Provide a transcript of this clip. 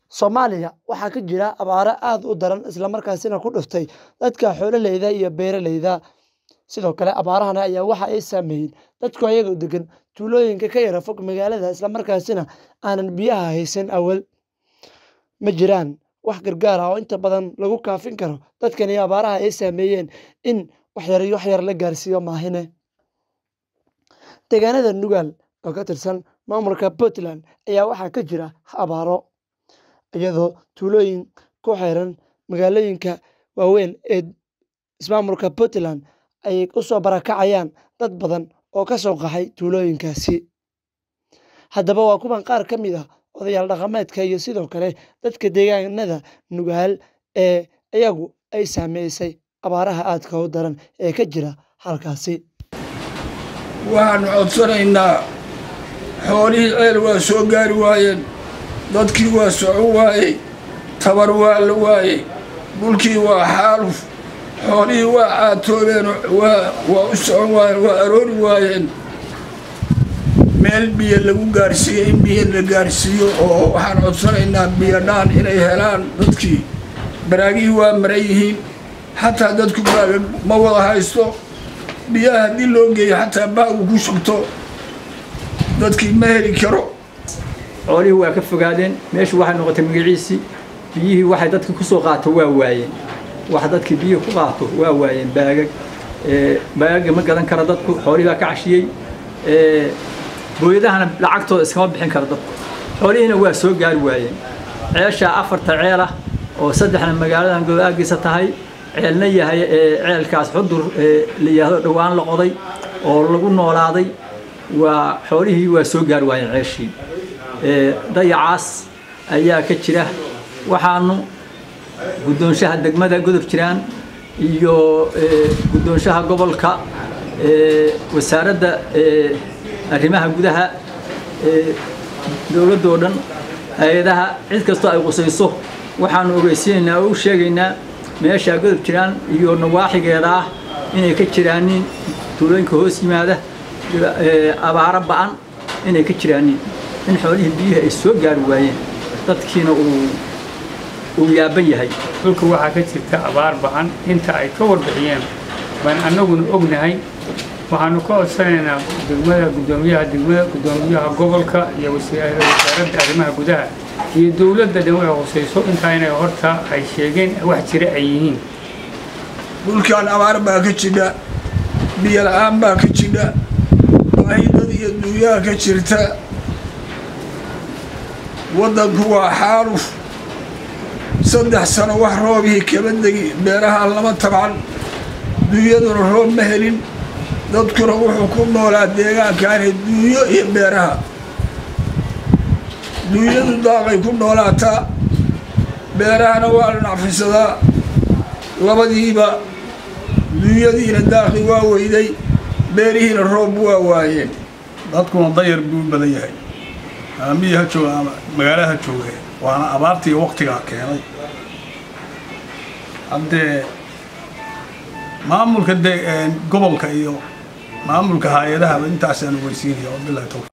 Soomaaliya waxaa ka jira abaaro aad u daran isla markaasina ku dhuftay dadka xoololeyda iyo beeraleyda. Sidoo kale abaarahan ayaa waxa ay saameeyeen dadka iyaga degan tuulooyinka ka yara fog magaalada isla markaasina aanan biyaha haysan awal. Ma jiraan wax gargaar ah oo inta badan lagu kaafin karo dadkan abaaraha ay saameeyeen in wax yar iyo wax yar la gaarsiiyo maahine. Deegaanada Nugaal oo ka tirsan maamulka Puntland ayaa waxaa ka jira abaaro, iyadoo tuulooyin ku xeeran magaalooyinka waaweyn ee ismaamulka Puntland ay u soo barakacayaan dad badan oo ka soo qaxay tuulooyinkaasi. Haddaba waa kuwan qaar ka mid ah odayaal dhaqameedka iyo sidoo kale dadka deegaanada Nugaal ee iyagu ay saameysay abaaraha aadka u daran ee ka jira halkaasi. waxaanu codsanaynaa xoolihii ceel waa soo gaari waayeen dadkii waa socon waayey tabar waa la waayey dhulkii waa xaaluf xoolihii waa caatoobeen waa waa u socon waayeen waa aroori waayeen meel biyo lagu gaarsiiyo in biyo la gaarsiiyo oo waxaan codsanaynaa biyo dhaan inay helaan dadkii baraagihii waa maran yihiin xataa dadku baaga ma wada haysto biyaha haddii loo geeyo xataa baagu ku shubto dadkii ma heli karo xoolihii waa ka fogaadeen meeshu waxay noqotay magaciisii biyihii waxay dadka ku soo qaato waa waayeen wax dadkii biyihii ku qaato waa waayeen baagag baagaga ma gadan kara dadku xoolihii baa ka cashiyey booyadahana lacagtooda iskama bixin kara dadku xoolihiina waa soo gaari waayeen ceeshaa afarta ceel ah oo saddexna magaaladan godaagiisa tahay ceelna yahay ceelkaas xudur la yidhaahdo dhowaan la qoday oo lagu noolaaday waa xoolihii waa soo gaari waayeen ceeshii dayacaas ayaa ka jira waxaanu guddoonshaha degmada godob jiraan iyo guddoonshaha gobolka wasaaradda arrimaha gudaha dowladda oo dhan hay-adaha cid kastoo ay qusayso waxaanu ogeysiinaynaa oo u sheegaynaa meeshaa godob jiraan iyo nawaaxigeeda ah inay ka jiraanin tuulooyinka hoos yimaada abaaro ba'an inay ka jiraanin in xoolihii biyihii ay soo gaari waayeen dadkiina uu uu yaaban yahay dhulka waxaa ka jirta abaar ba'an inta ay ka warbixiyeen baan annaguna ognahay waxaanu ka codsanaynaa degmada guddoomiyaha degmada guddoomiyaha gobolka iyo wasaaradda arrimaha gudaha iyo dowladda dhan way hooseyso intaa inay horta ay sheegeen wax jira ay yihiin dhulkaan abaar baa ka jidha biyo la-aan baa ka jidha baahi dad iyo duunyaha ka jirta waddanku waa xaaluf saddex sano wax roobihii kaba degi beeraha lama tabcan duunyaduna roob ma helin dadkuna wuxuu ku noolaa deegaankaani duunyo iyo beeraha duunyadu daaqay ku noolaataa beerahana waa la nacfisadaa labadiiba duunyadiina daaqi waa weyday beerihiina roob waa waayeen dadkuna dayar buu u badan yahay miyi ha jooga ama magaala ha jooge waana abaartii waktigaa keenay haddee maamulka de gobolka iyo maamulka hay-adahaba intaasaan weysiinaya wabilahi tawfiq